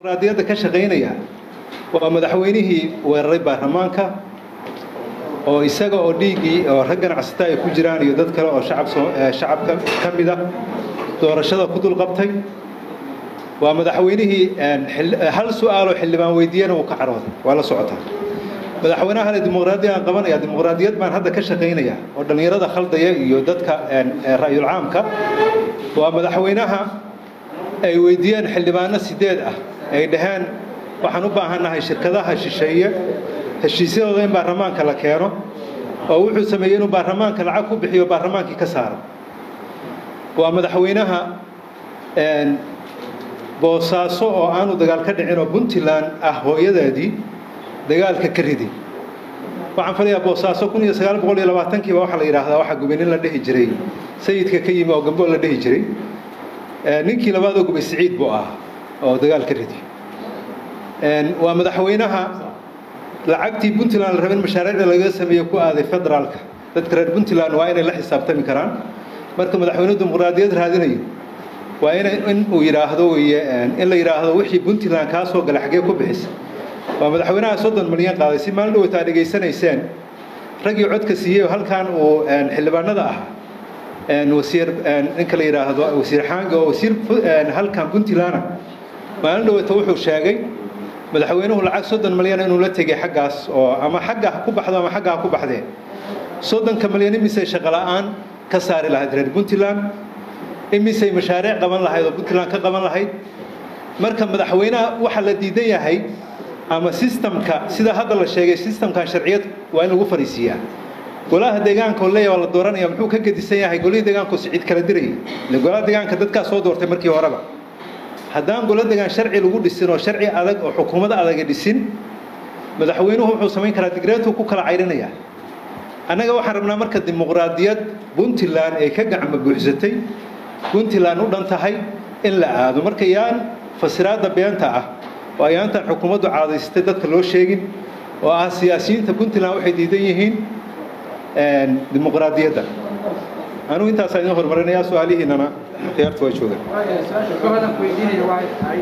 dimuqraadiyadda ka shaqaynaya waa madaxweynihii weeraray baarlamaanka oo isaga oo dhiiggii oo rag ganacsata ay ku jiraan iyo dad kale oo shacabka ka mid ah doorashada ku dulqabtay waa madaxweynihii hal su-aaloo xildhibaan weydiiyana uu ka carooday waa la socotaa madaxweynahale dimuqraadiyad aan qabanaya dimuqraadiyad baan hadda ka shaqaynaya oo dhallinyarada khaldaya iyo dadka ra'yul caamka waa madaxweynaha ay weydiiyeen xildhibaano sideed ah ay dhaheen waxaan u baahannahay shirkadaha shisheeye heshiisyadooda in baarlamaanka la keeno oo wuxuu sameeyey inuu baarlamaanka lacag ku bixiyo baarlamaankii ka saaro waa madaxweynaha boosaaso oo aanu dagaal ka dhicin oo puntland ah hooyadeedii dagaalka ka ridi waxaan filayaa boosaaso kun iyo sagaal boqol iyo labaatankiiba waxaa la yidhaahdaa waxaa gubenin la dhihi jiray sayidka ka yimi oo gambo la dhihi jiray ninkii labaadoo gubay siciid buu ah oo dagaal ka ridi waa madaxweynaha lacagtii puntland la rabin mashaariicda laga sameeye ku aaday federaalka dadka reer puntland waa inay la xisaabtami karaan marka madaxweynuhu dimuqraadiyad raadinayo waa ina in uu yidhaahdo weye in la yidhaahdo wixii puntland kaa soo galay xaggee ku bixisa waa madaxweynaha soddon milyan qaaday si maalin dhowata ad dhegaysanayseen raggii codka siiyey halkan uu xildhibaanada ah wasiir ninka la yidhaahdo wasiir xaanga oo wasiir halkan puntland ah maalin dhowata wuxuu sheegay madaxweynuhu lacag soddon milyan inuu la tegay xaggaas oo ama xagga ha ku baxdo ama xagga ha ku baxdee soddonka milyan imisay shaqo la'aan ka saari lahayd reer puntland imisay mashaariic qaban lahayd oo puntland ka qaban lahayd marka madaxweynaha waxaa la diidan yahay ama sistamka sida hadda la sheegay sistamkan sharciyad waa in lagu fariisiiyaa golaha deegaanka oo leeyahay waa la dooranaya muxuu ka gedisan yahay golihii deegaanka oo sicid kala dirayay ile golaha deegaanka dadkaa soo doortay markii horeba haddaan golo degaan sharci lagu dhisin oo sharci adag oo xukuumad adaga dhisin madaxweynuhu wuxuu samayn karaa digreetuu ku kala cayrinaya annaga waxaan rabnaa marka dimuqraadiyad puntland ay ka gacmo buuxsatay puntland u dhan tahay in la aado marka yaan fasiraadda beenta ah oo ayaantan xukuumaddu caadaysatay dadka loo sheegin oo ah siyaasiyiinta puntland waxay diidan yihiin dimuqraadiyadda anugu intaasaa idin horumarinayaa su-aalihiinana khiyaarta waa joogaan su-aalan ku weydiinaya waxay tahay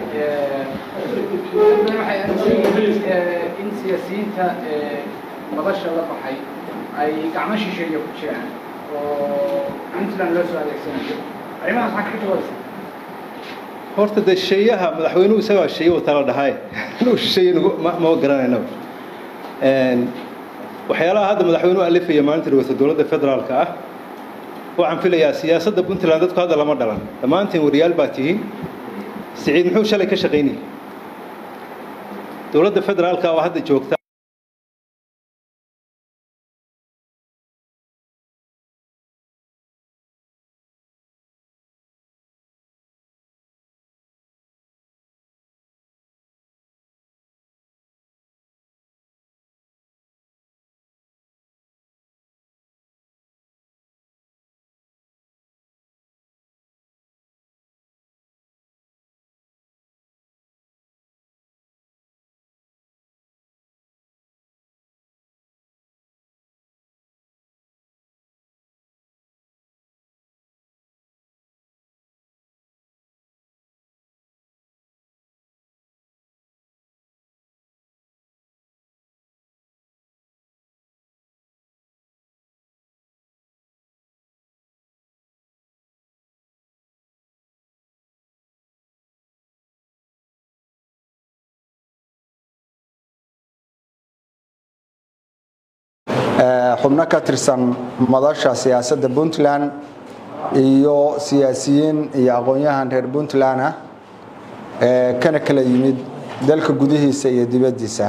waxay aaminsan yihiin in siyaasiyiinta madasha la baxay ay gacmo shisheeye ku jiraan oo puntland loo soo adeegsanayo arrimahaas maxaa kaga jawaabeysa horta dee shisheeyaha madaxweynuhu isagaa shisheeye wata la dhahay inuu shisheeye nagu ma ma garanaynaba waxyaalaha hadda madaxweynuhu alifaya maalinta dhawata dowladda federaalka ah waxaan filayaa siyaasadda puntland dadku hadda lama dhalan dhammaantiin wariyaal baa tihiin siciid muxuu shalay ka shaqaynayay dowladda federaalka oo hadda joogta xubno ka tirsan madasha siyaasadda puntland iyo siyaasiyiin iyo aqoon-yahan reer puntland ah ee kana kala yimid dalka gudihiisa iyo dibaddiisa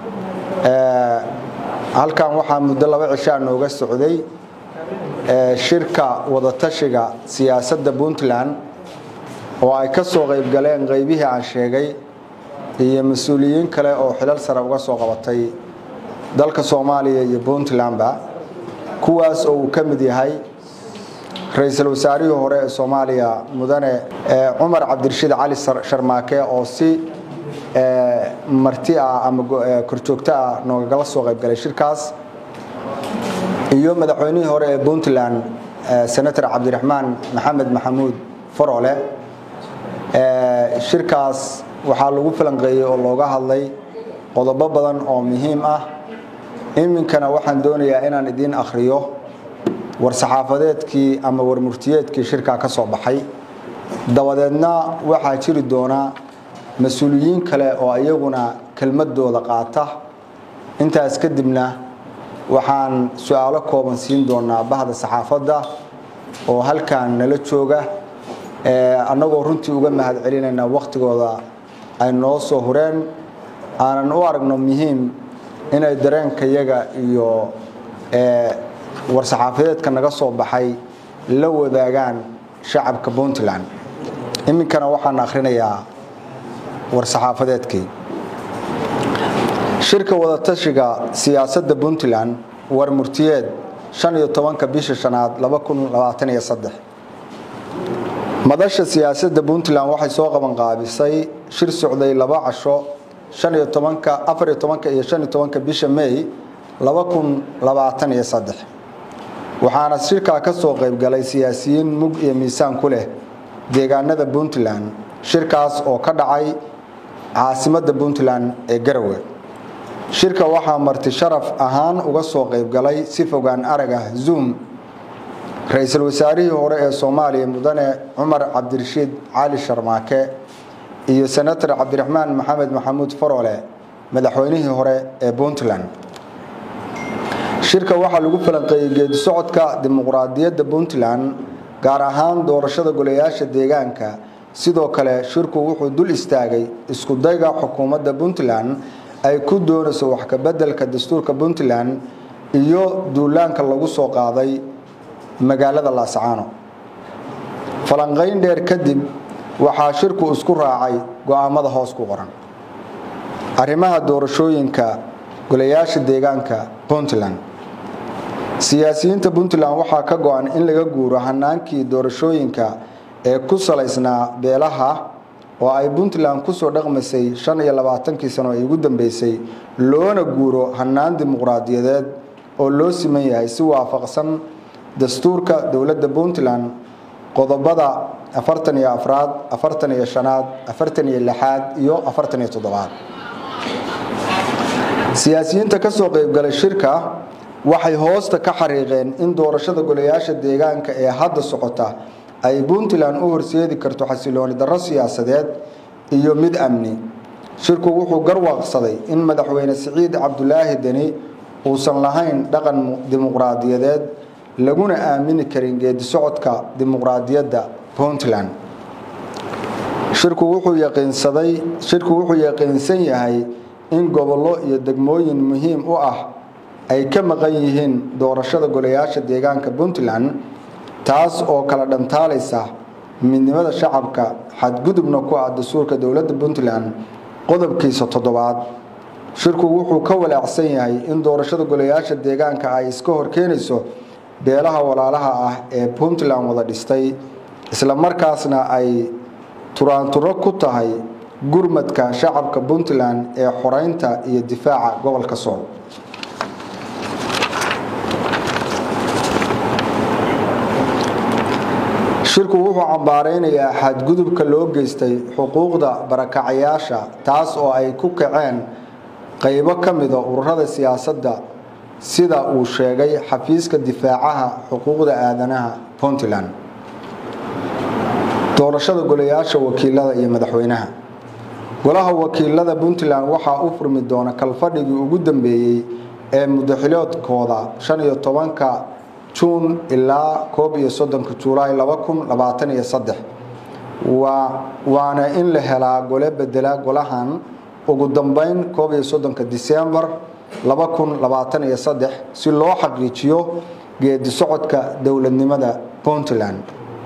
halkan waxaa muddo laba cishaa nooga socday shirka wadatashiga siyaasadda puntland oo ay ka soo qayb galeen qaybihii aan sheegay iyo mas-uuliyiin kale oo xilal sare uga soo qabatay dalka soomaaliya iyo puntlandba kuwaas oo uu ka mid yahay ra-iisul wasaarihii hore ee soomaaliya mudane cumar cabdirashiid cali sharmaake oo si marti ah ama korjoogto ah noogagala soo qayb galay shirkaas iyo madaxweynihii hore ee puntland senator cabdiraxmaan maxamed maxamuud farole shirkaas waxaa lagu falanqeeyey oo looga hadlay qodobo badan oo muhiim ah iminkana waxaan doonayaa inaan idiin akhriyo war-saxaafadeedkii ama warmurtiyeedkii shirkaa ka soo baxay dabadeedna waxaa jiri doona mas-uuliyiin kale oo iyaguna kelmadooda qaata intaas kadibna waxaan su-aalo kooban siin doonaa bahda saxaafadda oo halkan nala jooga annagoo runtii uga mahad celinayna wakhtigooda ay noo soo hureen aanan u aragno muhiim inay dareenkayaga iyo war-saxaafadeedka naga soo baxay la wadaagaan shacabka puntland iminkana waxaan akhrinayaa war-saxaafadeedkii shirka wadatashiga siyaasadda puntland war murtiyeed shan iyo tobanka bisha shanaad laba kun labaatan iyo saddex madasha siyaasadda puntland waxay soo qabanqaabisay shir socday laba casho shan iyo tobanka afar iyo tobanka iyo shan iyo tobanka bisha may laba kun labaatan iyo saddex waxaana shirkaa ka soo qaybgalay siyaasiyiin mug iyo miisaan ku leh deegaanada puntland shirkaas oo ka dhacay caasimadda puntland ee garowe shirka waxaa marti sharaf ahaan uga soo qaybgalay si fogaan arag ah zoom ra-iisul wasaarihii hore ee soomaaliya mudane cumar cabdirashiid cali sharmaake iyo senator cabdiraxmaan maxamed maxamuud farole madaxweynihii hore ee puntland shirka waxaa lagu falanqeeyey geedi socodka dimuqraadiyadda puntland gaar ahaan doorashada golayaasha deegaanka sidoo kale shirku wuxuu dul istaagay iskudayga xukuumadda puntland ay ku doonayso wax kabeddelka dastuurka puntland iyo duulaanka lagu soo qaaday magaalada laascaano falanqayn dheer kadib waxaa shirku isku raacay go-aamada hoos ku qoran arrimaha doorashooyinka golayaasha deegaanka puntland siyaasiyiinta puntland waxaa ka go-an in laga guuro hanaankii doorashooyinka ee ku salaysnaa beelaha oo ay puntland kusoo dhaqmaysay shan iyo labaatankii sano ay ugu dambeysay loona guuro hanaan dimuqraadiyadeed oo loo siman yahay si waafaqsan dastuurka dowladda puntland qodobada afartan iyo afraad afartan iyo shanaad afartan iyo lixaad iyo afartan iyo toddobaad siyaasiyiinta ka soo qaybgalay shirka waxay hoosta ka xariiqeen in doorashada golayaasha deegaanka ee hadda socota ay puntland u horseedi karto xasilooni darro siyaasadeed iyo mid amni shirku wuxuu garwaaqsaday in madaxweyne siciid cabdulaahi deni uusan lahayn dhaqan dimuqraadiyadeed laguna aamini karin geedi socodka dimuqraadiyadda puntland shirku wuxuu yaqiinsaday shirku wuxuu yaqiinsan yahay in gobollo iyo degmooyin muhiim u ah ay ka maqan yihiin doorashada golayaasha deegaanka puntland taas oo kala dhantaalaysa midnimada shacabka xadgudubna ku ah dastuurka dowladda puntland qodobkiisa toddobaad shirku wuxuu ka walaacsan yahay in doorashada golayaasha deegaanka ay iska horkeenayso beelaha walaalaha ah ee puntland wada dhistay isla markaasna ay turaanturo ku tahay gurmadka shacabka puntland ee xoreynta iyo difaaca gobolka sool shirku wuxuu cambaareynayaa xadgudubka loo geystay xuquuqda barakacayaasha taas oo ay ku kaceen qaybo ka mida ururada siyaasadda sida uu sheegay xafiiska difaacaha xuquuqda aadanaha puntland doorashada golayaasha wakiilada iyo madaxweynaha golaha wakiilada puntland waxaa u furmi doona kalfadhigii ugu dambeeyey ee mudaxiloodkooda shan iyo tobanka juun ilaa koob iyo soddonka julaay laba kun labaatan iyo saddex waana in la helaa gole bedela golahan ugu dambeyn koob iyo soddonka disembar laba kun labaatan iyo saddex si loo xaqiijiyo geedi socodka dowladnimada puntland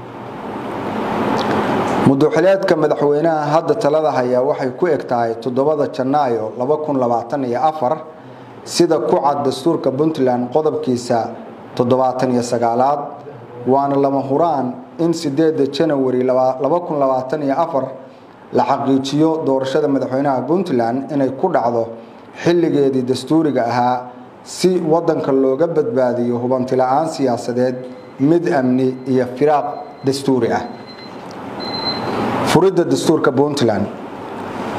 muduxileedka madaxweynaha hadda talada hayaa waxay ku eg tahay toddobada janaayo laba kun labaatan iyo afar sida ku cad dastuurka puntland qodobkiisa toddobaatan iyo sagaalaad waana lama huraan in sideeda janawari laba kun labaatan iyo afar la xaqiijiyo doorashada madaxweynaha puntland inay ku dhacdo xilligeedii dastuuriga ahaa si wadanka looga badbaadiyo hubanti la-aan siyaasadeed mid amni iyo firaaq dastuuri ah furidda dastuurka puntland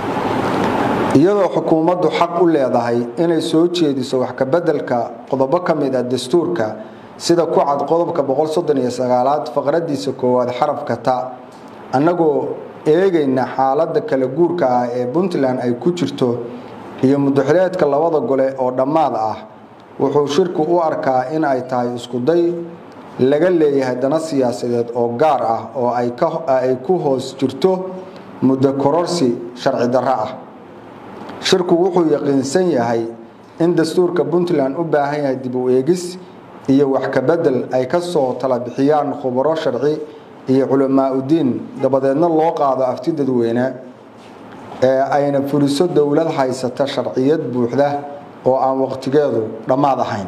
iyadoo xukuumaddu xaq u leedahay inay soo jeediso wax kabeddelka qodobo ka mid ah dastuurka sida ku cad qodobka aad faqradiisa koowaad xarafka ta annagoo eegayna xaaladda kala guurka ah ee puntland ay ku jirto iyo mudaxileedka labada gole oo dhammaad ah wuxuu shirku u arkaa in ay tahay iskuday laga leeyahay dana siyaasadeed oo gaar ah oo ay ku hoos jirto muddo kororsi sharci darro ah shirku wuxuu yaqiinsan yahay in dastuurka puntland u baahan yahay dib u eegis iyo wax kabedel ay ka soo tala bixiyaan khubaro sharci iyo culamaa udiin dabadeedna loo qaado afti dadweyne ee ayna fuliso dowlad haysata sharciyad buuxda oo aan waqtigeedu dhammaad ahayn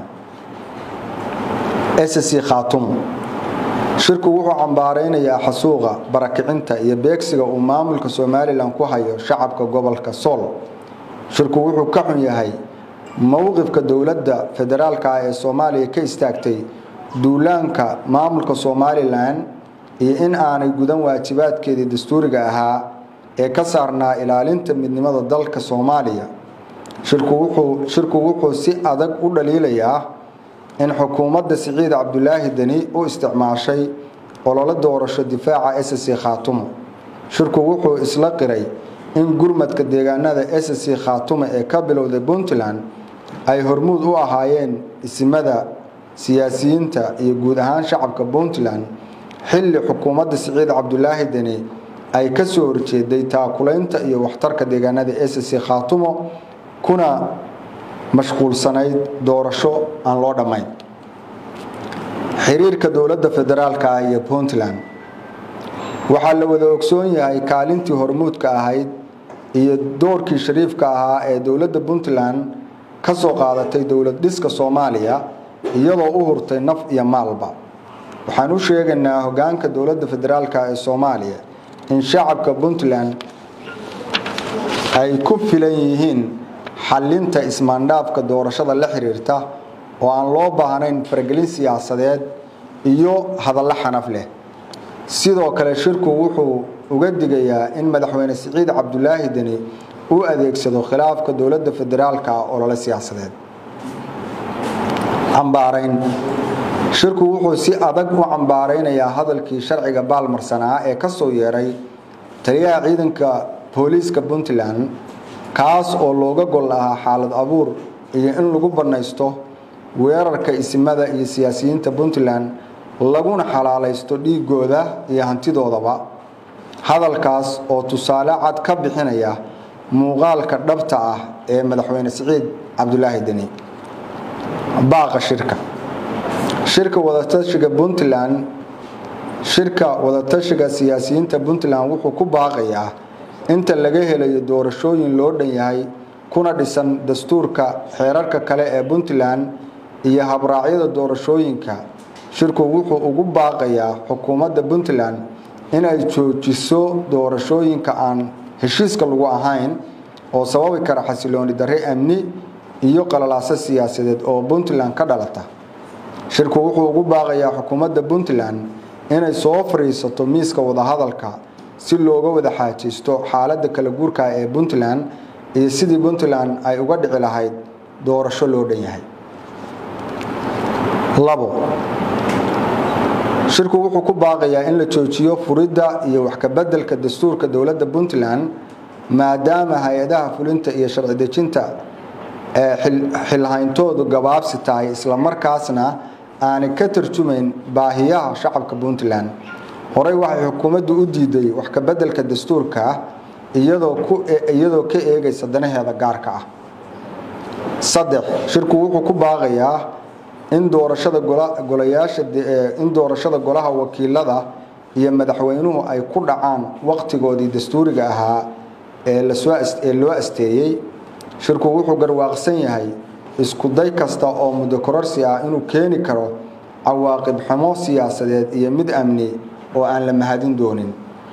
sc khaatum shirku wuxuu cambaaraynayaa xasuuqa barakicinta iyo beegsiga uu maamulka somalilan ku hayo shacabka gobolka sool shirku wuxuu ka xun yahay mowqifka dowladda federaalka ah ee soomaaliya ka istaagtay duulaanka maamulka somalilan iyo in aanay gudan waajibaadkeedii dastuuriga ahaa ee ka saarnaa ilaalinta midnimada dalka soomaaliya shirku wuxuu si adag u dhaliilayaa in xukuumadda siciid cabdulaahi deni u isticmaashay ololo doorasho difaaca sc khaatumo shirku wuxuu isla qiray in gurmadka deegaanada sc khaatumo ee ka bilowday puntland ay hormuud u ahaayeen isimada siyaasiyiinta iyo guud ahaan shacabka puntland xilli xukuumadda siciid cabdulaahi deni ay ka soo horjeeday taakulaynta iyo waxtarka deegaanada sc khaatumo kuna mashquulsanayd doorasho aan loo dhammayn xiriirka dowladda federaalka ah iyo puntland waxaa la wada ogsoon yahay kaalintii hormuudka ahayd iyo doorkii shariifka ahaa ee dowladda puntland ka soo qaadatay dowlad dhiska soomaaliya iyadoo u hurtay naf iyo maalba waxaan u sheegaynaa hogaanka dowladda federaalka ee soomaaliya in shacabka puntland ay ku filan yihiin xalinta ismaandhaafka doorashada la xiriirta oo aan loo baahnayn faragelin siyaasadeed iyo hadallo xanaf leh sidoo kale shirku wuxuu uga digayaa in madaxweyne siciid cabdulaahi deni u adeegsado khilaafka dowladda federaalka olole siyaasadeed cambaarayn shirku wuxuu si adag u cambaaraynayaa hadalkii sharciga baalmarsanaa ee ka soo yeeray taliyaha ciidanka booliiska puntland kaas oo looga gol lahaa xaalad abuur iyo in lagu bannaysto weerarka isimada iyo siyaasiyiinta puntland laguna xalaalaysto dhiigooda iyo hantidoodaba hadalkaas oo tusaale cad ka bixinaya muuqaalka dhabta ah ee madaxweyne siciid cabdulaahi deni baaqa shirka shirka wadatashiga puntland shirka wadatashiga siyaasiyiinta puntland wuxuu ku baaqayaa inta laga helayo doorashooyin loo dhan yahay kuna dhisan dastuurka xeerarka kale ee puntland iyo habraacyada doorashooyinka shirku wuxuu ugu baaqayaa xukuumadda puntland inay joojiso doorashooyinka aan heshiiska lagu ahayn oo sababi kara xasilooni darre amni iyo qalalaaso siyaasadeed oo puntland ka dhalata shirku wuxuu ugu baaqayaa xukuumadda puntland inay soo fadhiisato miiska wadahadalka si looga wada xaajaysto xaaladda kala guurka ee puntland iyo sidii puntland ay uga dhici lahayd doorasho loo dhan yahay labo shirku wuxuu ku baaqayaa in la joojiyo furidda iyo wax kabeddelka dastuurka dowladda puntland maadaama hay-adaha fulinta iyo sharci dejinta ee xilhayntoodu gabaabsi tahay islamarkaasna aanay ka tarjumayn baahiyaha shacabka puntland horey waxay xukuumaddu u diiday wax kabeddelka dastuurka iyadoo ka eegaysa danaheeda gaarka ah saddex shirku wuxuu ku baaqayaa in doorashada golayaasha in doorashada golaha wakiilada iyo madaxweynuhu ay ku dhacaan waqtigoodii dastuuriga ahaa ee lasooee loo asteeyey shirku wuxuu garwaaqsan yahay isku day kasta oo muddo kororsi ah inuu keeni karo cawaaqib xumo siyaasadeed iyo mid amni oo aan la mahadin doonin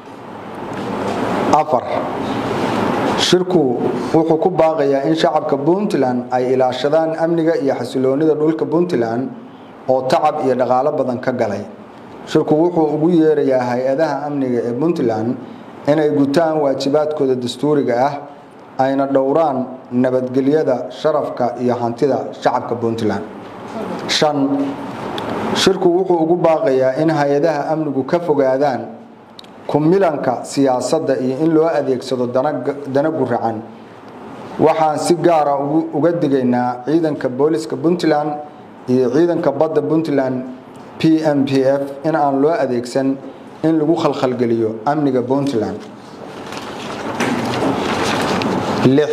afar shirku wuxuu ku baaqayaa in shacabka puntland ay ilaashadaan amniga iyo xasiloonida dhulka puntland oo tacab iyo dhaqaalo badan ka galay shirku wuxuu ugu yeerayaa hay-adaha amniga ee puntland inay gutaan waajibaadkooda dastuuriga ah ayna dhowraan nabadgelyada sharafka iyo hantida shacabka puntland shan shirku wuxuu ugu baaqayaa in hay-adaha amnigu ka fogaadaan kumilanka siyaasadda iyo in loo adeegsado dana guracan waxaan si gaara uga digaynaa ciidanka booliska puntland iyo ciidanka badda puntland p m p f in aan loo adeegsan in lagu khalkhalgeliyo amniga puntland lix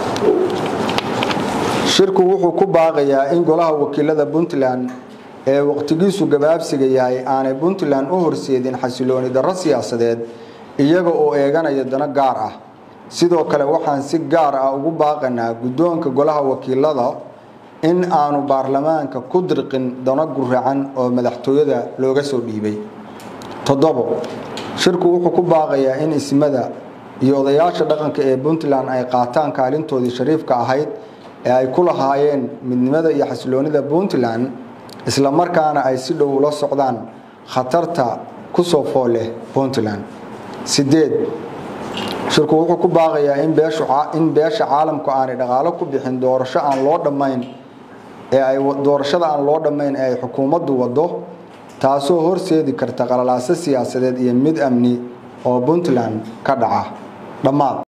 shirku wuxuu ku baaqayaa in golaha wakiilada puntland ee waqtigiisu gabaabsiga yahay aanay puntland u horseedin xasilooni darro siyaasadeed iyaga oo eeganaya dano gaar ah sidoo kale waxaan si gaar ah ugu baaqanaa guddoonka golaha wakiilada in aanu baarlamaanka ku dirqin dano guracan oo madaxtooyada looga soo dhiibay toddobo shirku wuxuu ku baaqayaa in ismada iyo odayaasha dhaqanka ee puntland ay qaataan kaalintoodii shariifka ahayd ee ay ku lahaayeen midnimada iyo xasiloonida puntland isla markaana ay si dhow ula socdaan khatarta ku soo fool leh puntland sideed shirku wuxuu ku baaqayaa in beesha caalamku aanay dhaqaalo ku bixin doorasho aan loo dhammayn ee ay doorashada aan loo dhammayn ee ay xukuumaddu waddo taasoo horseedi karta qalalaaso siyaasadeed iyo mid amni oo puntland ka dhaca dhammaad